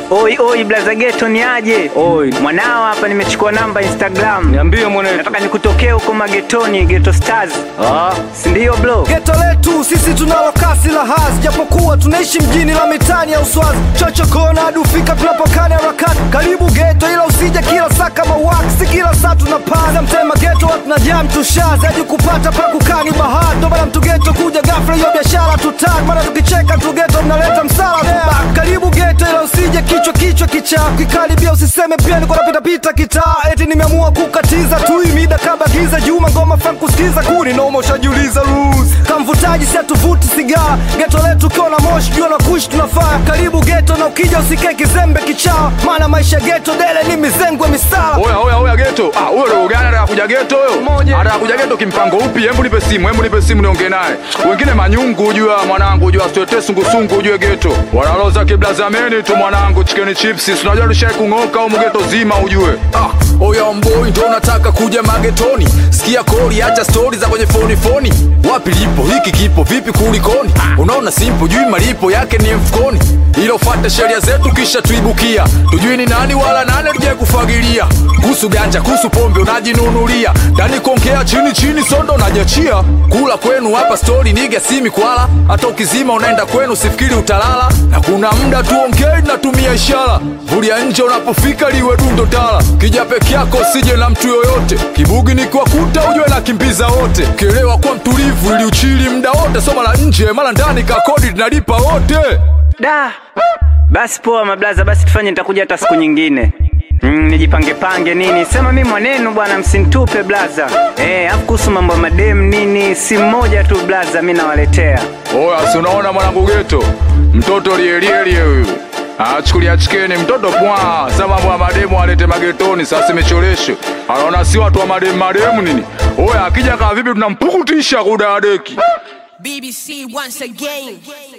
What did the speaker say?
Oi oi blaza geto ni aje? Oi. Mwanao hapa nimechukua namba Instagram. Niambie mwanetu. Nataka nikutokee huko magetoni, Geto Stars. Ah, Si ndio bro? Geto letu sisi tunalo kasi la hazi, japokuwa tunaishi mjini la mitani ya uswazi, chocho kona hadi ufika tunapokana harakati. Karibu geto, ila usije kila saa kama wax, si kila saa tunapaza mtema geto, watu na jam tushazi hadi kupata pa kukani bahati. Ndo maana mtu geto kuja ghafla, hiyo biashara tutaki, maana tukicheka tu geto mnaleta msala yeah. Karibu geto, ila usije kichwa kichwa kichaa, kikaribia usiseme pia niko napita pita kitaa, eti nimeamua kukatiza tu hii mida kabla giza juma ngoma fan kusikiza kuni noma, ushajiuliza rules kamvutaji si atuvuti sigara geto letu kiona moshi jua na kushi tunafaa karibu geto na ukija usikae kizembe kichaa maana maisha geto dele ni mizengwe misala Oya oya oya geto. Ah, huyo roho gani anataka kuja geto huyo? Anataka kuja geto kimpango upi? Hebu nipe simu, hebu nipe simu niongee naye. Wengine manyungu ujua mwanangu, ujua sitetee sungusungu ujue geto. Wanaloza kiblazameni tu mwanangu, chicken chips. Si unajua tushai kung'oka au geto zima ujue. Ah, oya mboi ndo unataka kuja magetoni sikia kori acha stori za kwenye foni foni wapi lipo hiki kipo vipi kulikoni unaona simpo jui malipo yake ni mfukoni ila ufate sheria zetu kisha tuibukia tujui ni nani wala nane tujai kufagilia kuhusu ganja kuhusu pombe unajinunulia ndani konkea chini chini sondo unajachia kula kwenu hapa stori niga simi kwala hata ukizima unaenda kwenu sifikiri utalala na kuna muda tuongei natumia ishara vulia nje unapofika liwe dundo tala kija peke yako usije na mtu yoyote kibugi nikiwakuta ujue na kimbiza wote kielewa kwa mtulivu ili uchili mda wote soma la nje mara ndani kakodi tunalipa wote Da. Basi poa mablaza, basi tufanye, nitakuja hata siku nyingine. Mm, nijipange pange nini, sema mi mwanenu bwana, msinitupe blaza. Eh, afu kuhusu mambo ya madem nini, si mmoja tu blaza, mi nawaletea. Oya, si unaona mwanangu geto? Mtoto lielielie huyu. Achukulia chikeni mtoto pwa sasa mambo ya mademu alete magetoni sasa imecholesho. Anaona si watu wa mademu mademu nini? Oya, akija kama vipi tunampukutisha kudadeki. BBC once again.